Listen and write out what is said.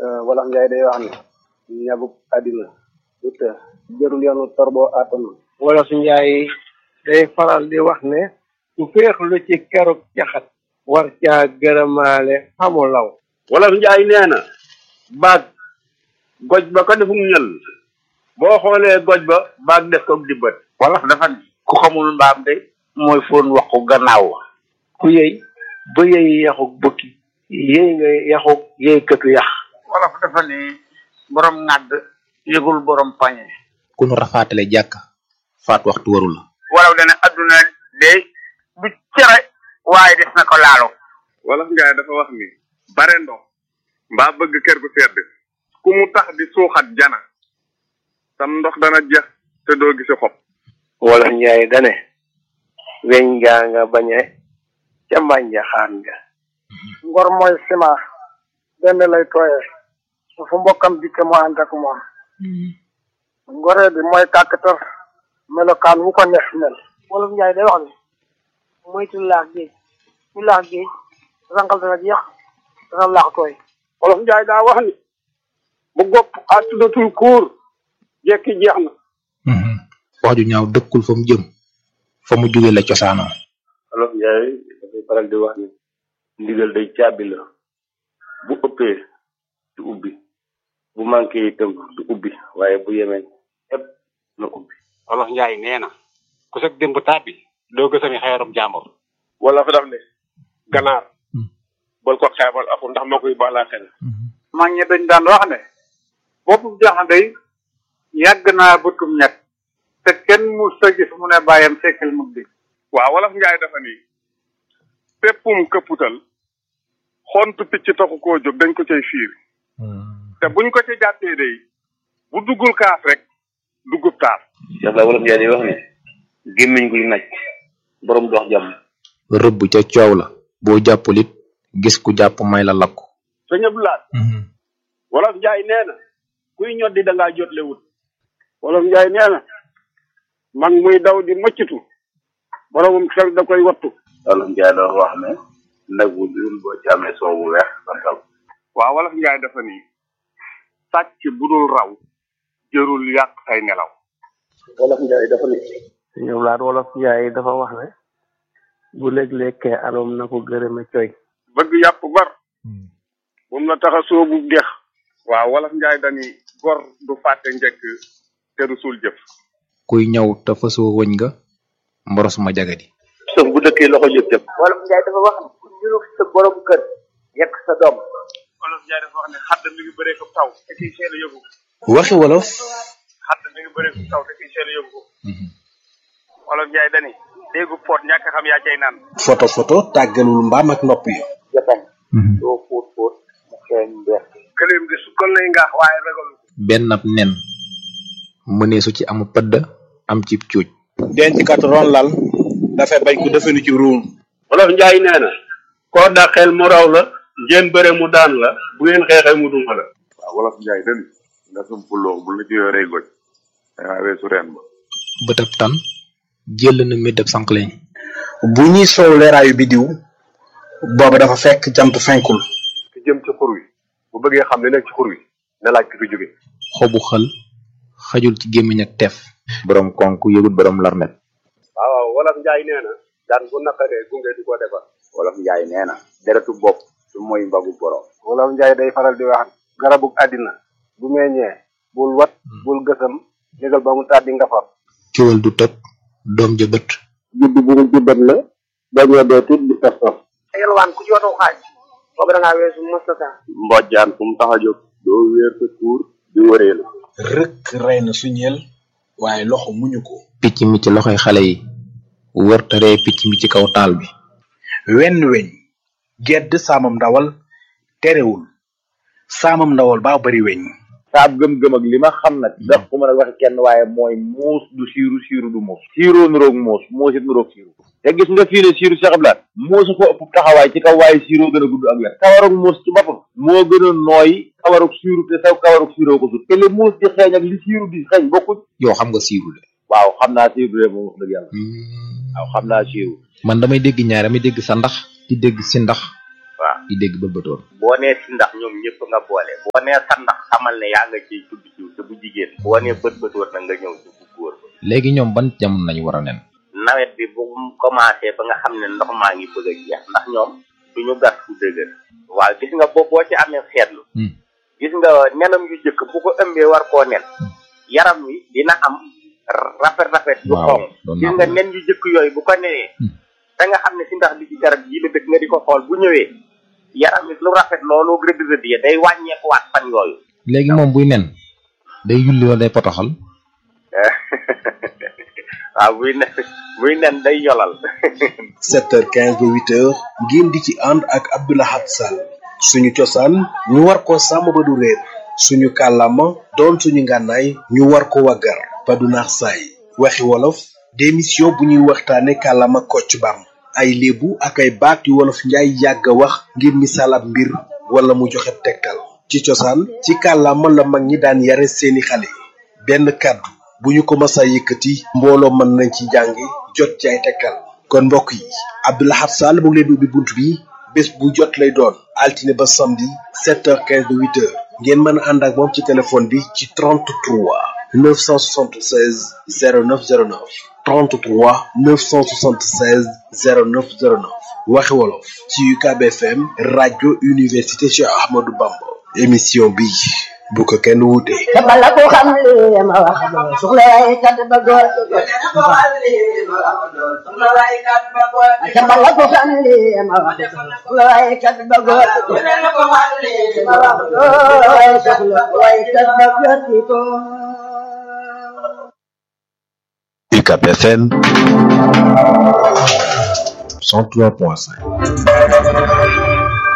wolof njaay day wax ne ñabuk àddina du të jërul yoonu torboo àttanu wolof njaay day faral di wax ne ku féexlu ci keruk caxat war caa gërëmaale xamu law wolof njaay nee na baag goj ba ko defum ñël boo xoolee goj ba baag def ko di bët wolof dafa ne ku xamul mbaam de mooy foon waxu gannaaw ku yëy ba yëy yaxuk bukki yëy nga yaxuk yëy këtu yax wolof dafa ne borom ŋàdd yëgul borom pañe ku nu rafaatale jàkk faat waxtu waru la wolof dana adduna de du cere waaye des na ko laalo wolof njaay dafa wax ni bare ndox mbaa bëgg kër gu sedd ku mu tax di suuxat jana sam ndox dana jeex te doo gisi xob wolof njaay dane weñ ngaa nga bañe ca mbànja xaan nga ngor mooy ciment benn lay tooyee su fu mbokkam dikke mu ànd ak moom ngoree bi mooy kàkkatar melokaan wu ko neex mel wolof njaay day wax ne moytu laax géej ku laax géej rangal dana jeex dana laax tooy wolof njaay daa wax ni bu gopp àttudatul kuur jekki jeex na wax ju ñaaw dëkkul fa mu jëm fa mu jóge la cosaanoo wolof njaay dafay faral di wax ni ndigal day caabi la bu ëppee du ubbi bu manqué itam du ubbi waaye bu yemee ëpp na ubbi wolof njaay nee na ku sag démb tàbbi doo gësami xeerum jàmbur wala fa daf ne ganaar bal ko xeebal aku ndax moo koy baalaa xel mag ñi dañ daan wax ne boppu jaxandey yàgg naa bëtum ñett te kenn mu sa gis mu ne bàyyam sekkal mug di waaw wolof njaay dafa ni péppum këpputal xontu picc taxu koo jóg dañ ko cay fiir te buñ ko ca jàppee day bu duggul kaas rek duggub taar Cheikh la wolof njaay day wax ni gémmiñ guy naj borom dox jàmm rëbb ca coow la boo jàppul it gis ku jàpp may la lakku sëñ Abdou Lahad wolof njaay nee na kuy ñoddi da ngaa jotle wut wolof njaay nee na mag muy daw di mëccitu boromum xel da koy wattu wolof njaay doon wax ne nag wu dul boo ci amee soow bu weex santal waaw wolof njaay dafa ni sàcc bu dul raw jërul yàq say nelaw wolof njaay dafa ni ñëw laat wolof njaay dafa wax ne bu léeg-lékkee alom na ko gërëme coy bëgg yàpp bar moom la tax a soobu dex waaw wolof njaay dani gor du fàtte njëkk te du suul jëf kuy ñaw te fasoo wëñ nga mboros ma jagadi sëf bu dëkkee loxo jóg jëm wolof njaay dafa wax ne ku niroog sa borom kër yekk sa doom wolof njaay dafa wax ne xadd mi ngi bëree ko taw te kiy seel a yóbbu waxi wolof xadd mi ngi bëree ko taw te kiy seel a yóbbu wolof njaay dani déggu poot ñàkk xam yaa cay naan photo photo tàggalul mbaam ak nopp yi jatañ doo fóot fóot mu xeeñ mbeex këleem di sukkal lay ngaax waaye ragalu benn ab nen mëneesu ci amu pëdd am ci cuuj denc kat ron lal dafay bañ ko defenu ci ruum wolof njaay nee na koo dàqeel mu raw la ngeen bëre mu daan la bu ngeen xeexee mu duma la waaw wolof njaay dani nga sum puloo bu la ci yoree goj dangaa weesu reen ba bëtab tan jël na méddab sànqleñ bu ñuy soow leeraayu bidiw booba dafa fekk jant fenkul ki jëm ci xur wi bu bëggee xam li nekk ci xur wi na laaj ki fi jóge xobu xël xajul ci gémmiñ ak teef borom konk yëgut borom larmet waaw wolof njaay nee na daan bu naqaree gunge du ko defar wolof njaay nee na deretu bopp du mooy mbagu borom wolof njaay day faral di wax garabug àddina bu meññee bul wat bul gësam jégal ba mu tàddi nga far kiwal du tëb doom ja bët judd bu mu jubbat la bañoo dee tut di tas tas yelwaan ku ci watoo xaaj boobu da ngaa weesu mustata mbojjaan fu mu tax a jóg doo wéer sa tuur di wëree la rëkk rey na suñeel waaye loxo muñu ko picc mi ci loxoy xale yi wër te ree picc mi ci kaw taal bi wenn weñ gedd saamam ndawal terewul saamam ndawal baa bari weñ saab gëm-gëm ak li ma xam nag dax ko mën a waxe kenn waaye mooy muus du siiru siiru du muus siiroo nuroog muus muus it nuroog siiru te gis nga fii ne siiru Cheikh Abdoulaye muusu ko ëpp taxawaay ci kaw waaye siiroo gën a gudd ak wet kawarug muus ci boppam moo gën a nooy kawarug siiru te saw kawarug siiroo ko sut te li muus di xeeñ ak li siiru di xeeñ bokkuñ yow xam nga siiru de waaw xam naa siiru de moom wax dëgg yàlla waaw xam naa siiru man damay dégg ñaar damay dégg sa ndax di dégg si ndax waaw di dégg bëlbatoor boo nee si ndax ñoom ñëpp nga boole boo nee sa ndax xamal ne yaa nga ciy tudd jiw te bu jigéen boo nee bët bëtoor na nga ñëw ci bu góor ba léegi ñoom ban jamono nañu war a nen nawet bi bu mu commencé ba nga xam ne ndox maa ngi bëgg a jeex ndax ñoom duñu gas fu dëgër waaw gis nga boo boo ci amee seetlu gis nga nenam yu jëkk bu ko ëmbee war koo nen yaram wi dina am rafet rafet yu waaw xonq doon gis naa nga ko nen yu jëkk yooyu bu ko nenee da nga xam ne si ndax bi ci garab yi la dëkk nga di ko xool bu ñëwee yaram wi lu rafet loolu rëdd rëdd ya day wàññeekuwaat fan yooyu léegi moom buy nen day yulli wala day potoxal waaw buy nen buy nen day yolal 7h15 ba 8h ngeen di ci ànd ak Abdoulahat Sall suñu cosaan ñu war ko sàmm ba du réer suñu kàllaama doon suñu ngànnaay ñu war ko waggar ba du naax saay waxi wolof démission bu ñuy waxtaane kàllaama kocc bam ay léebu ak ay baat yu wolof njaay yàgg a wax ngir misaal ab mbir wala mu joxe tegtal ci cosaan ci kàllaama la mag ñi daan yare seeni xale benn kàddu bu ñu ko masa yëkkati mbooloo mën nañ ci jàngi jot ci ay tegtal kon mbokk yi Abdoulahat Sall mu ngi leen di ubbi bunt bi bés bu jot lay doon altine ba samedi 7h15 ba 8h ngeen mën a ànd ak moom ci téléphone bi ci 33 976 0909 33 976 0909 waxi wolof ci UCAB FM rajo université Cheikh Ahmadou Bamba émission bi bu ko kenn wuute. bala ko xam li ma wax doo soxla ay kat ba góor bala ko xam li ma wax doo soxla ay kat ba góor ma wax doo soxla ay kat ba góor ko UCAB FM 103.5